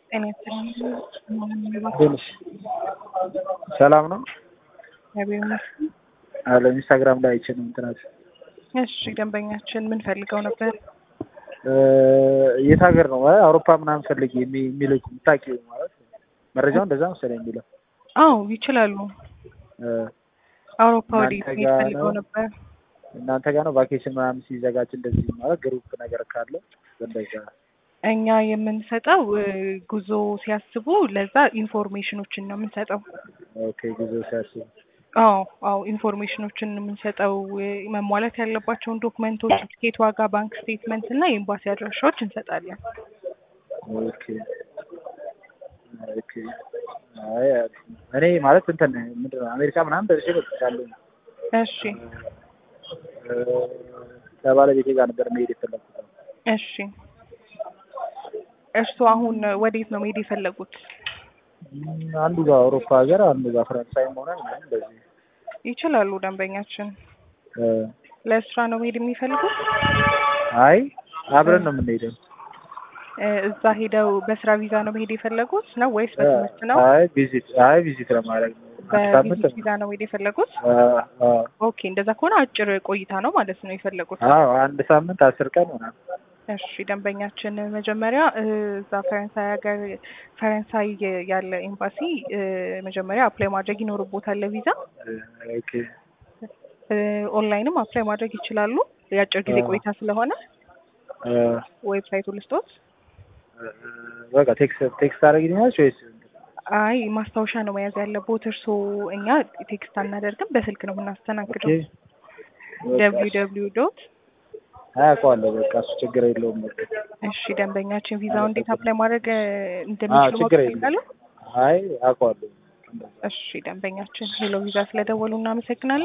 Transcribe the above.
ጤና ይስጥልኝ። ትንሽ ሰላም ነው እግዚአብሔር ይመስገን። አለ ኢንስታግራም ላይ አይቼ ነው እንትናት እሺ ደንበኛችን ምን ፈልገው ነበር? የት ሀገር ነው ማለት አውሮፓ ምናምን ፈልግ የሚልኩ የምታውቂው ማለት መረጃው እንደዛ መሰለኝ የሚለው አዎ ይችላሉ። አውሮፓ እናንተ ወዴት ጋር ፈልገው ነው? ነበር? እናንተ ጋር ነው ቫኬሽን ምናምን ሲዘጋጅ እንደዚህ ማለት ግሩፕ ነገር ካለ እንደዛ እኛ የምንሰጠው እ፣ ጉዞ ሲያስቡ ለዛ ኢንፎርሜሽኖችን ነው የምንሰጠው። ኦኬ ጉዞ ሲያስቡ አዎ አዎ ኢንፎርሜሽኖችን የምንሰጠው እ፣ መሟላት ያለባቸውን ዶክመንቶች፣ ትኬት ዋጋ፣ ባንክ ስቴትመንት እና የኤምባሲ አድራሻዎች እንሰጣለን። ኦኬ ኦኬ አይ እኔ ማለት እንትን ምንድን ነው አሜሪካ ምናምን ደርሼ መጥቻለሁ እሺ እ፣ ከባለቤቴ ጋር ነበር መሄድ የፈለኩት እሺ እርስዎ አሁን ወዴት ነው መሄድ የፈለጉት? እም፣ አንዱ ጋር አውሮፓ ሀገር አንዱ ጋር ፈረንሳይም ሆነ ምናምን እንደዚህ ይችላሉ ደንበኛችን። እ፣ ለስራ ነው መሄድ የሚፈልጉት? አይ አብረን ነው የምንሄደው እ፣ እዛ ሄደው በስራ ቪዛ ነው መሄድ የፈለጉት ነው ወይስ በትምህርት ነው? አይ ቪዚት አይ ቪዚት ለማድረግ ነው አንድ ሳምንት በቪዚት ቪዛ ነው መሄድ የፈለጉት? አ፣ አ፣ ኦኬ እንደዛ ከሆነ አጭር ቆይታ ነው ማለት ነው የፈለጉት። አዎ አንድ ሳምንት አስር ቀን ምናምን እሺ ደንበኛችን መጀመሪያ እ፣ እዛ ፈረንሳይ ሀገር ፈረንሳይ ያለ ኤምባሲ እ፣ መጀመሪያ አፕላይ ማድረግ ይኖርቦታል ለቪዛ። እ፣ ኦኬ እ፣ ኦንላይንም አፕላይ ማድረግ ይችላሉ። የአጭር ጊዜ አዎ። ቆይታ ስለሆነ እ፣ ዌብሳይቱ ልስጦት። እ፣ በቃ ቴክስት ቴክስት አደረግልኛለች ወይስ አይ ማስታወሻ ነው መያዝ ያለቦት እርስዎ። እኛ ቴክስት አናደርግም፣ በስልክ ነው ኦኬ የምናስተናግደው። በቃ ደብሊው ደብሊው ዶት አያውቀዋለሁ በቃ እሱ ችግር የለውም በቃ እሺ ደንበኛችን ቪዛው እንዴት አፕላይ ማድረግ እ፣ አዎ እንደሚችሉ ማወቅ ችግር የለም ይፈልጋሉ? አይ አውቀዋለሁ እሺ ደንበኛችን ሄሎ ቪዛ ስለደወሉ እናመሰግናለን።